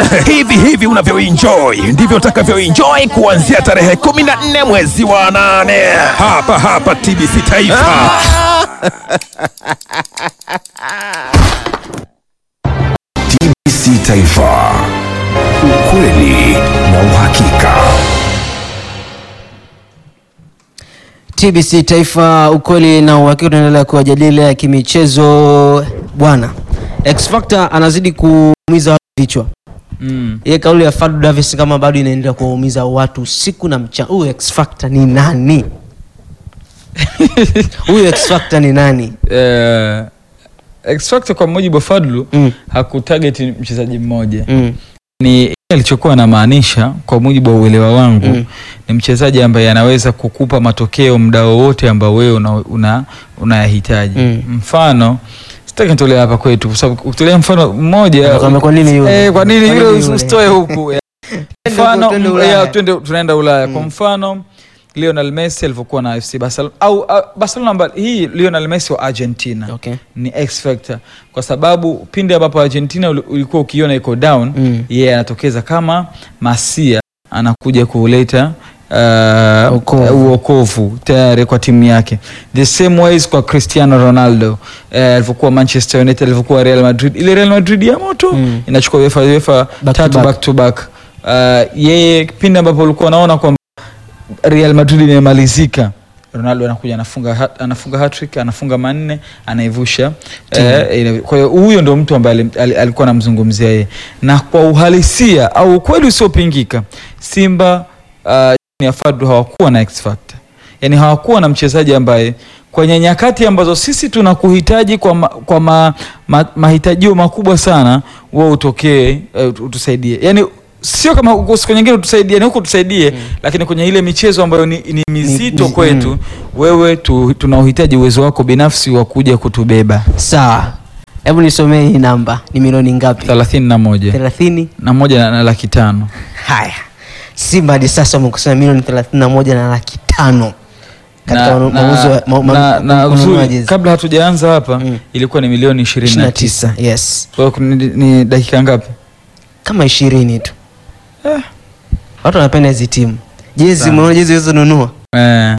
hivi hivi unavyoenjoy ndivyo utakavyoenjoy kuanzia tarehe 14 mwezi wa nane hapa hapa TBC Taifa. TBC Taifa, ukweli na uhakika. TBC Taifa, ukweli na uhakika. Tunaendelea kuwajadili ya kimichezo bwana. X Factor anazidi kuumiza watu vichwa. Mm. Ile kauli ya Fadu Davis kama bado inaendelea kuwaumiza watu usiku na mchana. Huyu X Factor ni nani? Huyu X Factor ni nani? Eh, X Factor kwa mujibu wa Fadlu Mm. hakutarget mchezaji mmoja Mm. ni alichokuwa anamaanisha kwa mujibu wa uelewa wangu Mm. ni mchezaji ambaye anaweza kukupa matokeo muda wowote ambao wewe una, una, unayahitaji Mm. mfano sitaki nitolee hapa kwetu kwa sababu kutolea mfano mmoja Utakwambia kwa nini yule? eh, kwa nini Kwa yule nini yule? usitoe huku Eh, mfano twende mm, Ulaya. ya, twende tunaenda Ulaya kwa Mm. mfano Lionel Messi alivyokuwa na FC Barcelona au uh, Barcelona amba- hii Lionel Messi wa Argentina Okay. ni X factor kwa sababu pindi ambapo Argentina uli- ulikuwa ukiona iko down Mm. yeye anatokeza kama masia anakuja kuleta uh, Wokovu. uokovu tayari kwa timu yake the same ways kwa Cristiano Ronaldo eh, alivyokuwa Manchester United alivyokuwa Real Madrid ile Real Madrid ya moto Mm. inachukua UEFA UEFA Back to tatu back. back to back uh, yeye pindi ambapo ulikuwa unaona kwamba Real Madrid imemalizika Ronaldo anakuja anafunga hat, anafunga hat-trick anafunga manne anaivusha eh, ile- kwa hiyo huyo ndo mtu ambaye ali- ali- alikuwa anamzungumzia yeye na kwa uhalisia au ukweli usiopingika Simba uh, chini ya Fadlu hawakuwa na X factor yani hawakuwa na mchezaji ambaye kwenye nyakati ambazo sisi tunakuhitaji kwa, ma, kwa ma, ma, mahitajio makubwa sana wewe utokee uh, utusaidie yani sio kama uko siku nyingine utusaidie ni huku tusaidie lakini kwenye ile michezo ambayo ni, ni mizito ni- kwetu mm. wewe tu, tunauhitaji uwezo wako binafsi wa kuja kutubeba Sawa. Hebu nisomee hii namba. Ni milioni ngapi? thelathini na moja 30. na moja na, na laki tano Haya, Simba hadi sasa wamekusanya milioni 31 na laki tano katika na, manu- mauzo ya- ma- ma- na, na kununua uzuri jezi. kabla hatujaanza hapa Mm. ilikuwa ni milioni ishirini na tisa 29. Yes, kwa hiyo ni, ni dakika ngapi kama ishirini tu. Watu wanapenda hizi timu. Jezi, Sana. umeona jezi ulizonunua eh,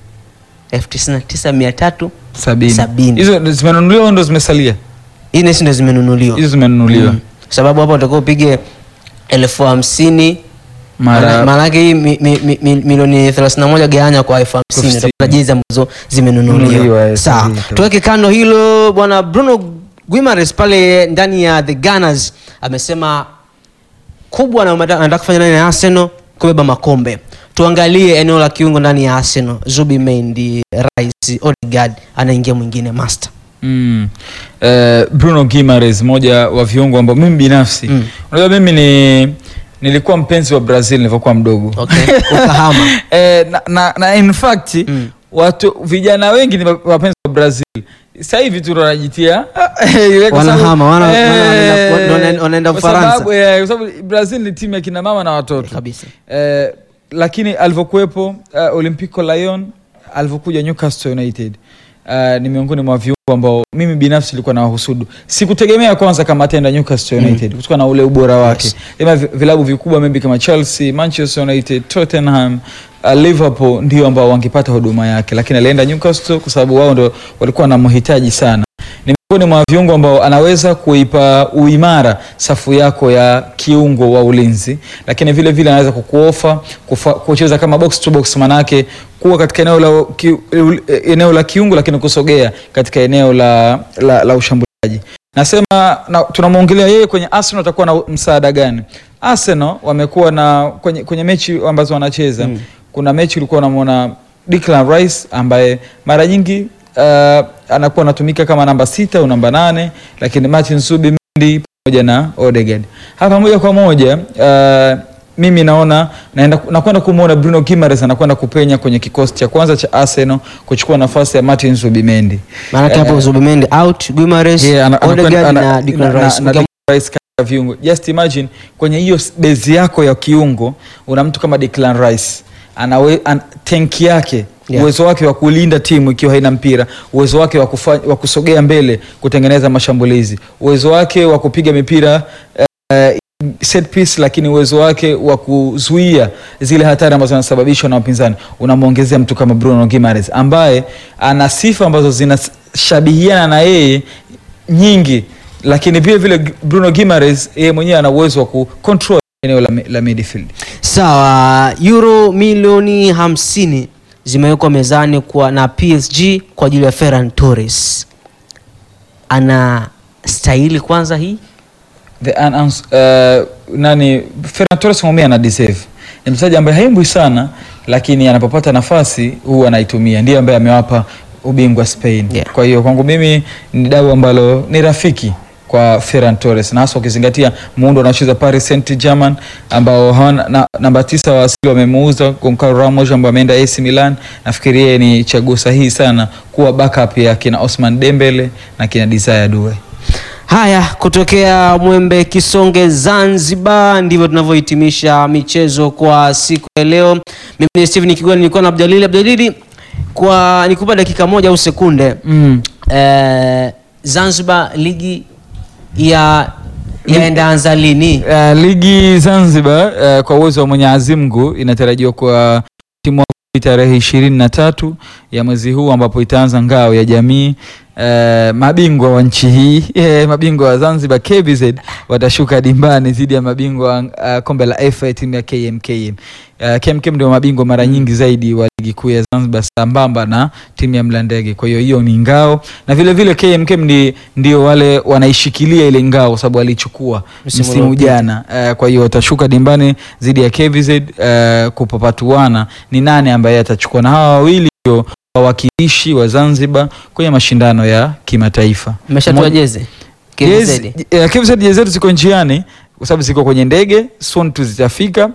elfu tisini na tisa mia tatu sabini Sabini. hizo ndo zimenunuliwa au ndo zimesalia hii nesi ndo zimenunuliwa hizo zimenunuliwa Mm. sababu hapa utakuwa upige elfu hamsini mara maana yake hii mi, mi, mi, mi, milioni 31 gawanya kwa elfu hamsini Hamsini. utakuta jezi ambazo zimenunuliwa Nunuliwa, eh, sawa sahihi tu. tuweke kando hilo bwana bruno guimares pale ndani ya the gunners amesema kubwa na anataka anataka kufanya ndani ya arsenal kubeba makombe tuangalie eneo la kiungo ndani ya arsenal zubi mendi rice odegaard anaingia mwingine master Mm. Eh, Bruno Guimaraes moja wa viungo ambao mimi binafsi Mm. unajua mimi ni nilikuwa mpenzi wa Brazil nilivyokuwa mdogo okay ukahama eh, na, na, na in fact Mm. watu vijana wengi ni wapenzi wa Brazil sasa hivi tu ndo wanajitia ile kwa sababu- Wanahama, wana- wana- Eh, wanaenda- wanaenda- wanaenda kwa Ufaransa. sababu, eh, kwa sababu Brazil ni timu ya kina mama na watoto kabisa eh, lakini alivyokuwepo uh, Olympico Lyon alivyokuja Newcastle United uh, ni miongoni mwa viungo ambao mimi binafsi nilikuwa na wahusudu. Sikutegemea kwanza kama ataenda Newcastle United kutokana na ule ubora wake. Yes. Ema vi- vilabu vikubwa maybe kama Chelsea, Manchester United, Tottenham Uh, Liverpool ndio ambao wangepata huduma yake, lakini alienda Newcastle kwa sababu wao ndo walikuwa wanamhitaji sana ni miongoni mwa viungo ambao anaweza kuipa uimara safu yako ya kiungo wa ulinzi, lakini vile vile anaweza kukuofa kufa- kucheza kama box to box, manake kuwa katika eneo la, ki, eneo la kiungo, lakini kusogea katika eneo la, la, la ushambuliaji. Nasema na, tunamwongelea yeye kwenye Arsenal atakuwa na msaada gani? Arsenal wamekuwa na kwenye, kwenye mechi ambazo wanacheza Mm. kuna mechi ulikuwa unamwona Declan Rice ambaye mara nyingi uh, anakuwa anatumika kama namba sita au namba nane lakini Martin Zubimendi pamoja na Odegaard hapa moja kwa moja uh, mimi naona naenda nakwenda kumwona Bruno Guimaraes anakwenda kupenya kwenye kikosi cha kwanza cha Arsenal kuchukua nafasi ya Martin Zubimendi maanake hapo zubimendi out guimares Yeah, ana- anakwenda- odegaard ana- na declan na- rice na Ukiam- Declan Rice katika viungo. Just imagine kwenye hiyo s- bezi yako ya kiungo una mtu kama Declan Rice anawe an, tenki yake Yeah. uwezo wake wa kulinda timu ikiwa haina mpira, uwezo wake wa, kufanya, wa kusogea mbele kutengeneza mashambulizi, uwezo wake wa kupiga mipira eh, set piece, lakini uwezo wake wa kuzuia zile hatari ambazo zinasababishwa na wapinzani unamwongezea mtu kama Bruno Gimares ambaye ana sifa ambazo zinashabihiana na yeye nyingi, lakini vile vile Bruno Gimares yeye mwenyewe ana uwezo wa kucontrol eneo la, la midfield. Sawa, euro milioni hamsini zimewekwa mezani kwa na PSG kwa ajili ya Ferran Torres. Ana stahili kwanza hii? the unans uh, nani Ferran Torres mwenyewe ana deserve. Ni mchezaji ambaye haimbwi sana lakini anapopata nafasi huwa anaitumia. Ndiye ambaye amewapa ubingwa Spain. Yeah. Kwa hiyo kwangu mimi ni dau ambalo ni rafiki kwa Ferran Torres na hasa ukizingatia muundo unaocheza Paris Saint-Germain ambao hawana na, namba tisa wa asili wamemuuza Goncalo Ramos ambao ameenda AC Milan. Nafikiri yeye ni chaguo sahihi sana kuwa backup ya kina Osman Dembele na kina Desire Due. Haya, kutokea Mwembe Kisonge Zanzibar, ndivyo tunavyohitimisha michezo kwa siku ya leo. Mimi ni Steven Kigwani, nilikuwa na Abdalili. Abdalili, kwa nikupa dakika moja au sekunde Mm. eh, Zanzibar ligi ya yaenda anza lini? Uh, ligi Zanzibar uh, kwa uwezo wa Mwenyezi Mungu inatarajiwa kwa timu wa tarehe ishirini na tatu ya mwezi huu ambapo itaanza ngao ya jamii. Uh, mabingwa wa nchi hii eh, mabingwa wa Zanzibar KBZ watashuka dimbani dhidi ya mabingwa uh, kombe la FA timu ya KMKM. Uh, KMKM ndio mabingwa mara nyingi zaidi wa ligi kuu ya Zanzibar sambamba na timu ya Mlandege. Kwa hiyo hiyo ni ngao na vile vile KMKM ndi, ndio wale wanaishikilia ile ngao kwa sababu walichukua Msimu msimu uliopita. jana. Uh, kwa hiyo watashuka dimbani dhidi ya KVZ uh, kupapatuana ni nani ambaye atachukua, na hawa wawili ndio wawakilishi wa Zanzibar kwenye mashindano ya kimataifa. Mmeshatoa Mo- jezi Jezi- KVZ? eh, KVZ jezi zetu ziko njiani kwa sababu ziko kwenye ndege soon tu zitafika,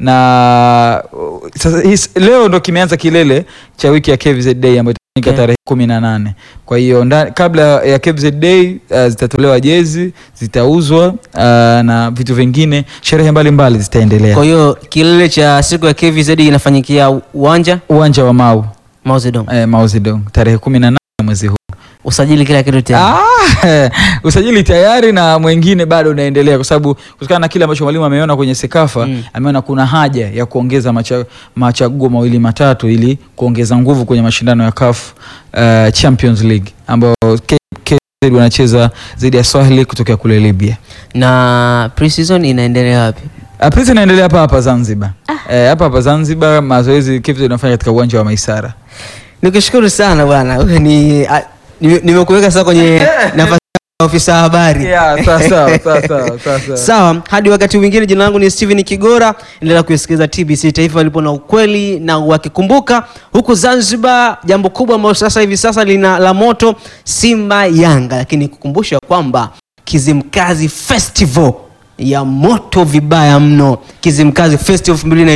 na uh, sasa his, leo ndo kimeanza kilele cha wiki ya KVZ Day ambayo itafanyika Okay. tarehe kumi na nane. Kwa hiyo nda- kabla ya KVZ Day uh, zitatolewa jezi, zitauzwa uh, na vitu vingine, sherehe mbalimbali zitaendelea Kwa hiyo kilele cha siku ya KVZ inafanyikia uwanja uwanja wa Mau Mao Zedong. eh, Mao Zedong tarehe kumi na nane mwezi huu. Usajili kila kitu tena. Ah, usajili tayari na mwingine bado unaendelea, kwa sababu kutokana na kile ambacho mwalimu ameona kwenye Sekafa Mm. ameona kuna haja ya kuongeza macha, machaguo mawili matatu ili kuongeza nguvu kwenye mashindano ya CAF uh, Champions League ambao K- KZ wanacheza dhidi ya Swahili kutokea kule Libya. Na pre-season inaendelea wapi? Uh, Prince inaendelea hapa hapa Zanzibar. Eh, hapa hapa Zanzibar mazoezi KZ inafanya katika uwanja wa Maisara. Nikushukuru sana bwana. Wewe ni a- nime- nimekuweka sasa kwenye nafasi ya ofisa habari. Yeah, sawa sawa sawa sawa sawa. Sawa, hadi wakati mwingine. Jina langu ni Steven Kigora, endelea kusikiliza TBC Taifa walipo na ukweli na wakikumbuka. Huku Zanzibar, jambo kubwa ambalo sasa hivi sasa lina la moto Simba Yanga, lakini kukumbusha kwamba Kizimkazi Festival ya moto vibaya mno, Kizimkazi Festival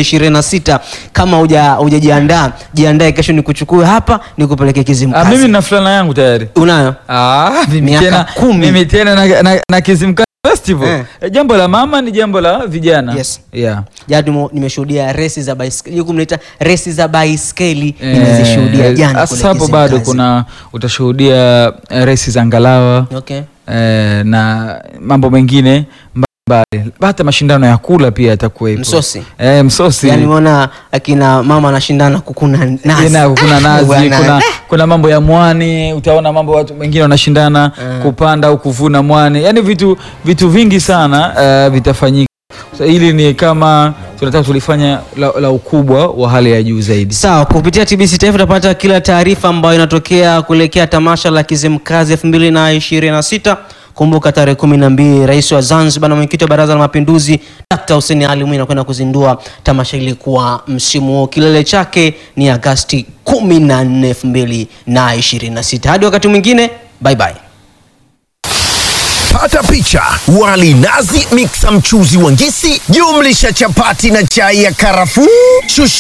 2026 kama huja hujajiandaa, jiandae, kesho nikuchukue hapa nikupeleke Ah, Kizimkazi. mimi na fulana yangu tayari. unayo Ah, mimi Miaka tena, kumi. mimi tena na, na, na Kizimkazi Festival. Eh. Eh, Jambo la mama ni jambo la vijana. Yes. Yeah. jana nimo- nimeshuhudia resi za baiskeli huku mnaita resi za baiskeli Eh, nimezishuhudia jana Sasa kule hapo bado Kizimkazi. kuna utashuhudia eh, resi za ngalawa okay. eh, na mambo mengine mbalimbali. Hata mashindano ya kula pia yatakuwepo. Msosi. Eh, msosi. yani umeona akina mama anashindana kukuna nazi Ina, kuna nazi Bwana. kuna, kuna mambo ya mwani utaona mambo watu wengine wanashindana kupanda au kuvuna mwani yani vitu vitu vingi sana uh, vitafanyika so, hili ni kama tunataka tulifanya la, la ukubwa wa hali ya juu zaidi sawa kupitia tbc taifa utapata kila taarifa ambayo inatokea kuelekea tamasha la kizimkazi 2026 kumbuka tarehe kumi na mbili rais wa zanzibar na mwenyekiti wa baraza la mapinduzi dkt hussein ali mwinyi anakwenda kuzindua tamasha hili kwa msimu huo kilele chake ni agasti 14 2026 hadi wakati mwingine bye bye Pata picha: wali nazi, miksa mchuzi wa ngisi, jumlisha chapati na chai ya karafuu, shushi